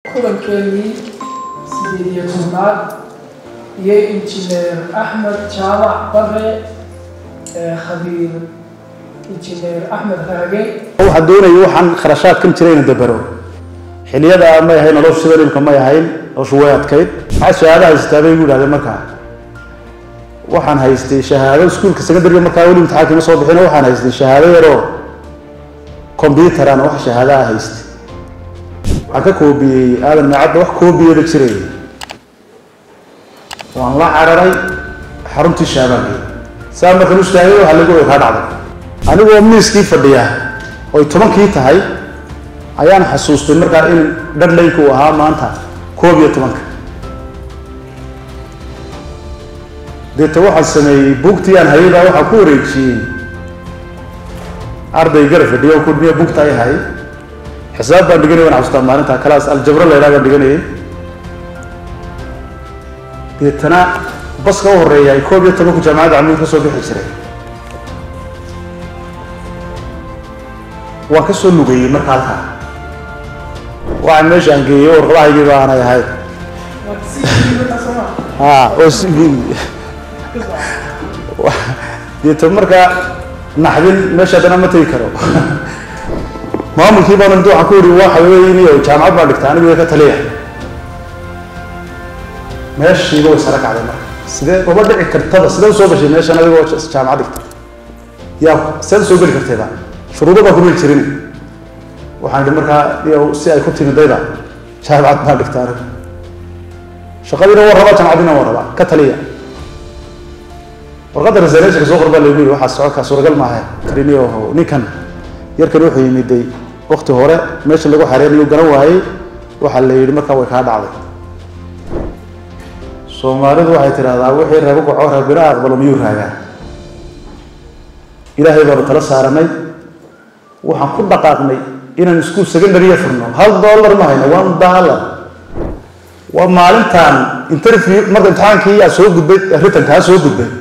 kulankeenii sideed iyo tobnaad iyo injineer axmed jaamac bare khabiir injineer axmed raage waxaan doonaya waxaan kharashaadkan jira ina dabaro xiliyada may ahayn noloshu sida dhibka may ahayn noloshu way adkayd maxaa shahaado haystaa bay igu yidhahdeen markaa waxaan haystay shahaado iskuulka secondariga markaa weli imtixaanka ima soo bixin waxaan haystay shahaado yaroo combyuter aan wax shahaadaha haystay waxaan ka koobiyey aadan maacadda wax koobiyada jiray waan la cararay xaruntii shaabaanka saa markan u istaagay waxaa lagu way kaa dhacday anigoo miiskii fadhiya oy tobankii tahay ayaan xasuustay markaa in dhadlaynka uu ahaa maanta koob iyo tobanka deeta waxaan sameeyey buugtii aan hayay baa waxaan ku wareejiyey arday gara fadhiya oo kudmiya buugta ay hay xisaab baan dhiganay waan xasuustaa maalinta kalaas aljabro la yidhaha baan dhiganayay deetana baska u horeeya ay koob iyo tobanku jaamacadda camuud ka soo bixi jiray waan ka soo lugeeyey marka halkaa waxaan meesha aan geeyey warqadahaygii ba aanay ahayd ha oo s deeto markaa naxdin meesha haddana ma tegi karo maamulkii baan inta waxaan ku yidhi waxa weeye jaamacad baan dhigta anigu ka taliya meeshiiba way sare kacday marka sidee maba dhici kartaba sidee usoo gashay meeshan adigoo jaamacad dhigta yaa seed usoo geli kartayba shuruudo baa kuma jirin waxaan idhi markaa iyo si ay ku timidayda jaamacad baan dhigta anigu shaqadiina waa rabaa jaamacadiina waa rabaa ka taliya warqadda reservationka soo qor baa laygu yidhi waxaa socodkaa suuragal maaha kariniyo ninkan yarkan wuxuu yimiday wakti hore meesha lagu xareynayo garan waayey waxaa la yidhi markaa way kaa dhacday soomaalidu waxay tidhahdaa wixii reebo kaco reebina aqbalo miyuu raagaa ilaahay baanu tala saaranay waxaan ku dhaqaaqnay inaan iskuul secondary furno hal dollar ma hayno one dollar waa maalintaan interview marka imtixaankii yaa soo gudbay ritankaa soo gudbay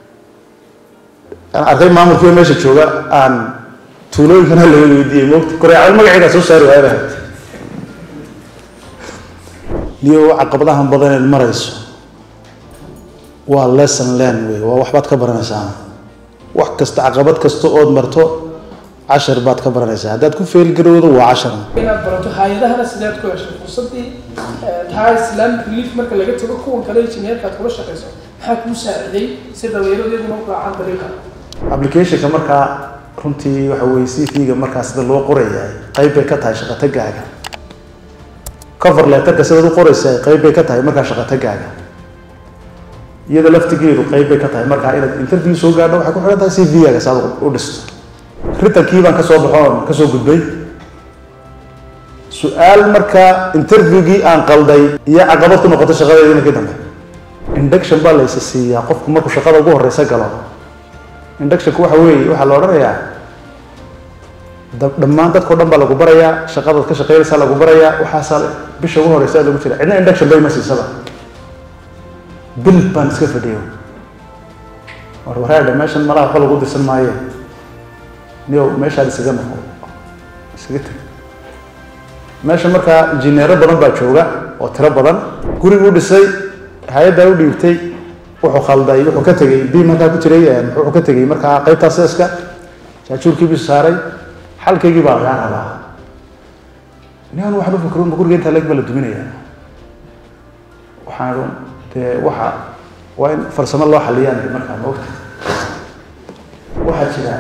aan arkay maamulkiiba meesha jooga aan tuulooyinkana laga weydiiyey moogta koreecad magaceedaa soo saari waayaba niyo caqabadahan badan inaad marayso waa lesson learn wey waa waxbaad ka baranaysaa wax kasta caqabad kasta ood marto cashar baad ka baranaysaa haddaad ku feelgarowdo waa cashar inaad barato hay-adahana sideed ku heshay fursadii taha islamic relief marka laga tago kuwan kale injineerka aad kula shaqayso maxaa kuu saaciday si dhalinyaradeeduna u raacaan dariiqa applicationka markaa runtii waxa weye cv-ga markaa sida loo qorayahay qayb bay ka tahay shaqotagaaga cover letterka sidaad u qoraysa qayb bay ka tahay markaa shaqotagaaga iyada laftigeedu qayb bay ka tahay markaa inaad interview soo gaadho waxay ku xihan tahay cv-gaaga saad u dhisto ritankii baan kasoo baxo kasoo gudbay su-aal markaa interviewgii aan qalday iyo caqabad ku noqoto shaqadeedii markii dambe induction baa laysa siiyaa qofku markuu shaqada ugu horeysa galo inductionku waxa weeye waxaa la odhanayaa dhammaan dadkao dhan baa lagu barayaa shaqadaad ka shaqeynaysaa lagu barayaa waxaasaa bisha ugu horeysa lagu jira cidna induction bay ma siisaba bil baan iska fadhiyo war waraadha meeshan malaha waxba lagu dirsan maayo niyow meeshaad isaga noqo isaga tag meesha markaa injineero badan baa jooga oo tiro badan guriguu dhisay hay-addaa u dhiibtay wuxuu khalday wuxuu ka tegey bi markaa ku jiray wuxuu ka tegey markaa qaybtaa seeska jaajuurkiibisu saaray xalkaygii baa lagaa rabaa nian waxaan u fikro guriga intaa leg baa la duminaya waxaan dee waxa waa in farsamo loo xaliyaan markaa maogta waxaa jira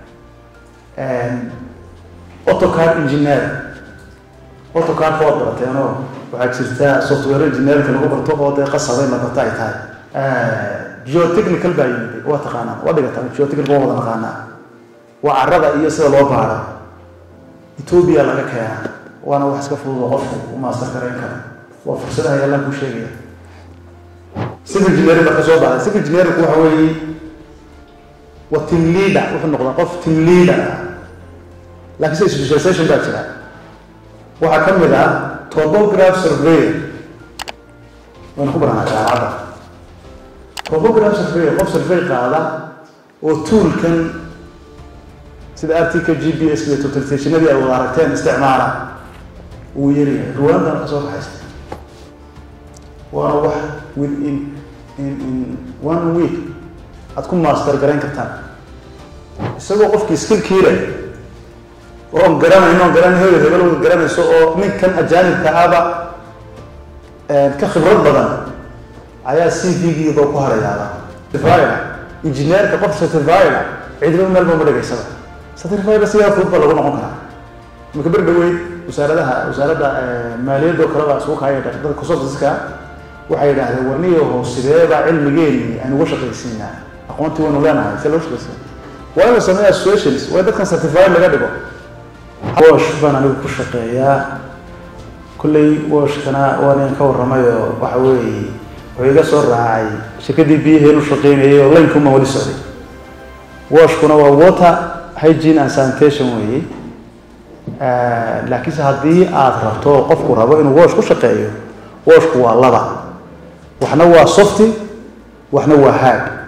autocar engineer autocar waad barateenoo waxaa jirta software engineerka lagu barto oo dee qasaba in la barto ay tahay geotechnical baa yimid waa taqaanaa waa dhigataa geotechnical waa wada naqaanaa waa carada iyo sida loo baaro ethoobia laga keenaa waana wax iska fudud oo qofku u maastar karayn karo waa fursadaha yaallaan kuu sheegaya civil engineering baa kasoo baxday civil engineering waxa weeye waa team leader wuxuu noqdaa qof team leader ah laakiin se specialization baa jira waxaa ka mid ah topograph surveyor wayna ku baranaa jaamacadda topograph surveyor qof survey qaada oo toolkan sida artika g p s iyo totalisationadii ay wada aragteen isticmaala uu yaryahay ruwaandan ka soo kaxaysta waana wax within in in one week aad ku master garayn kartaan isagoo qofkii skillkii leh oon garanayno oon garan hebel hebel wada garanayso oo ninkan ajaanibka ahba ka khibrad badan ayaa c v-giiba ku harayaaba certified engineerka qof certified cidlo meel ba ma dhigaysaba certified sidaa fudud baa lagu noqon karaa imika ber dhaweyd wasaaradaha wasaaradda maaliyadda oo kale baa isugu kaaya dadka consultanska waxay yidhaahdeen warniyaho sideebaa cilmigeeni aan uga shaqaysiinaa aqoontii waynu leenahay see loo shaqaysiina waa inuu sameeya associations waa dadkan certified laga dhigo wash baan anigu ku shaqeeyaa kulley washkana waan idin ka warramay oo waxa weeye wuxuu iga soo raacay shirkaddii biyaheenu shaqeynayay oo laynkuuma wali socday washkuna waa water hygiene and sanitation weeye laakiinse haddii aada rabto oo qofku rabo inuu wash ku shaqeeyo washku waa laba waxna waa softy waxna waa hard